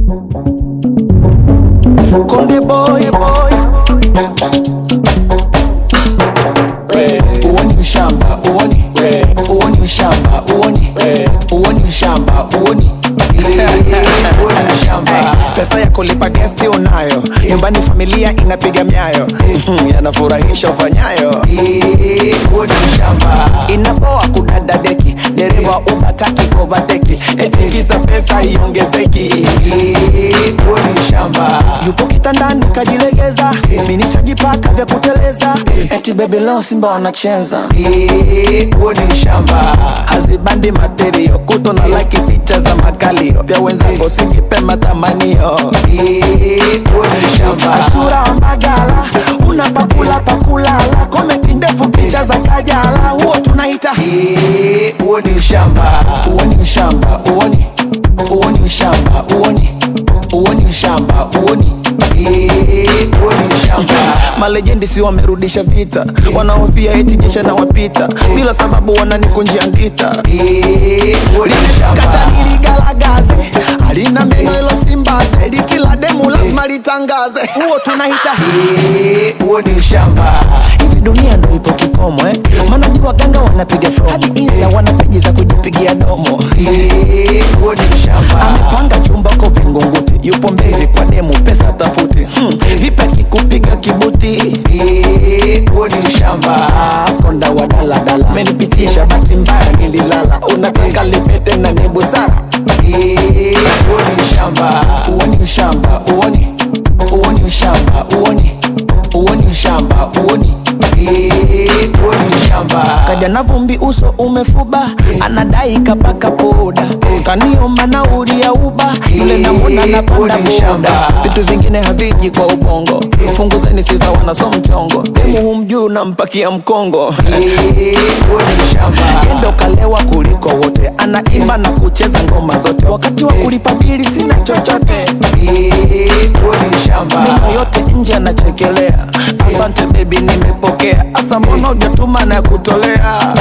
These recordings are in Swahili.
Konde boy boy we, uoni ushamba uoni we, uoni ushamba uoni we. uoni ushamba uoni uoni ushamba pesa ya kulipa gesti unayo nyumbani familia inapiga myayo Mhm, yanafurahisha ufanyayo uoni ushamba inapoa kudada deki dereva ubakaki kovateki etikisa pesa iongezeki uoni ushamba yupo kitandani kajilegeza minishajipaka vya kuteleza eti bebe leo simba wanacheza uoni ushamba hazibandi materio kuto na laki picha za makalio vya wenzangu sijipe matamanio uoni ushamba ashura wa magala unapakula pakulala komenti ndefu picha za kajala huo tunaita uoni ushamba uoni ushamba uoni uoni ushamba uoni uoni ushamba uoni uoni ushamba malejendi si wamerudisha vita wanaofia eti jesha na wapita bila sababu wananikunjia ngita kata niligalagaze halina meno ilo simbaze likila demu lazima litangaze huo tunaita huo ni ushamba hivi dunia ndo ipo kikomo eh? maana jua waganga wanapiga promo hadi insta wana peji za kujipigia domo huo ni ushamba amepanga chumba ko vingunguti yupo mbezi kwa demu pesa tafuti hmm. vipi akikupiga kibuti huo ni ushamba konda wa daladala menipitisha bahati mbaya nililala unataka lipete na ni busara uoni ushamba uoni ushamba uoni uoni ushamba uoni uoni ushamba uoni uoni ushamba kaja na vumbi uso umefuba anadai kapaka poda kaniomba nauli ya uba yule namona napanda boda vitu vingine haviji kwa ubongo punguzeni sifa wanaso mchongo demu humjuu nampakia mkongo endo kalewa kuliko wote anaimba na kucheza ngoma zote wakati wa kulipa bili sina chochote meno yote nje anachekelea asante bebi nimepokea asa mbona ujatuma na kutolea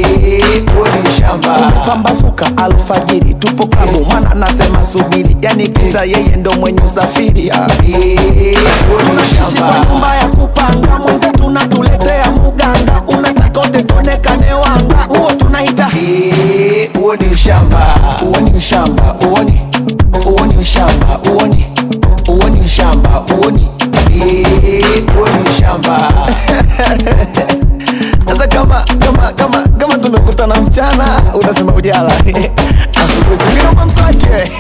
umepambazuka alfajiri tupo klabu mwana anasema subiri yani kisa yeye ndo mwenye usafiri ah. tunaishi kwa nyumba ya kupanga mwenze tunatuletea muganga unataka utetonekane wanga huo tunaita huo ni ushamba huo ni ushamba uoni huo ni ushamba uoni huo ni ushamba uoni huo ni ushamba sasa kama kama kama kama tumekutana mchana unasema ujala asubuhi singinomba mswake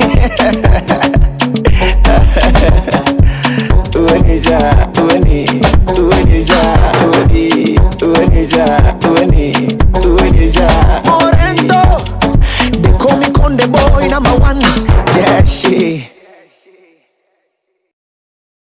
uenija ueni uenija ueni uenija ueni uenija morento they call me conde boy number one